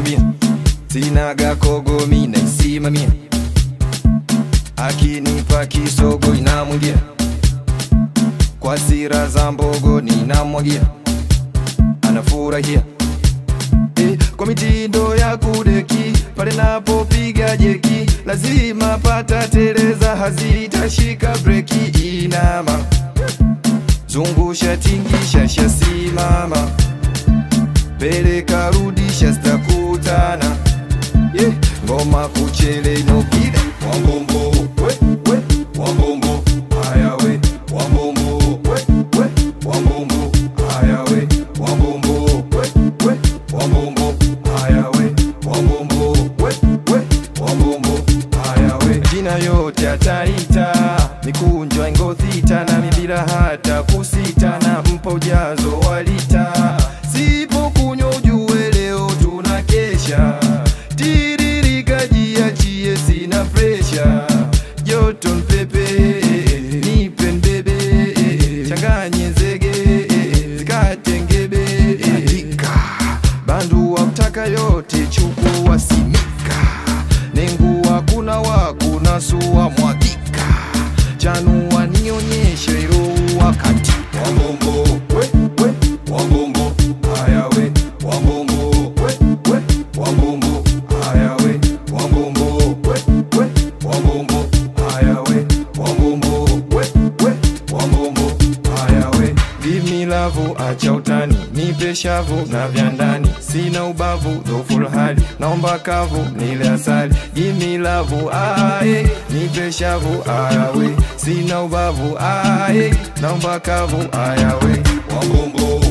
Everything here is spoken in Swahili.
naitumia sinaga kogomi naisimamia akinipa kisogo inamwingia kwa sira za mbogo ninamwagia anafurahia eh, kwa mitindo ya kudeki pale napopiga jeki lazima pata teleza hazitashika breki inama zungusha tingisha shasimama peleka rudisha zitakutana yeah. ngoma kuchele inopile wambombo we, we, wambombo haya we wambombo we, we, wambombo haya we wambombo we, we, wambombo haya we wambombo we, we, wambombo haya we jina yote ataita mikunjo ingothita na mibila hata kusita na mpa ujazo walita sipo kunywa ujue leo tunakesha tiririka jiachie sina presha joto mpepe nipe mbebe changanye zege zikatengebe andika bandu wa mtaka yote chukua simika nengua kuna wakuna suwa mwagika chanua nionyeshe iroua kati wambombo we, we, wambombo haya we wambombo we, we, wambombo haya we wambombo we, we, wambombo haya we wambombo we, we, wambombo haya we Give lavu acha utani nipe shavu na vya ndani sina ubavu dhoful hali naomba kavu nile asali Give lavu aye nipe shavu ayawe sina ubavu aye naomba kavu ayawe wambombo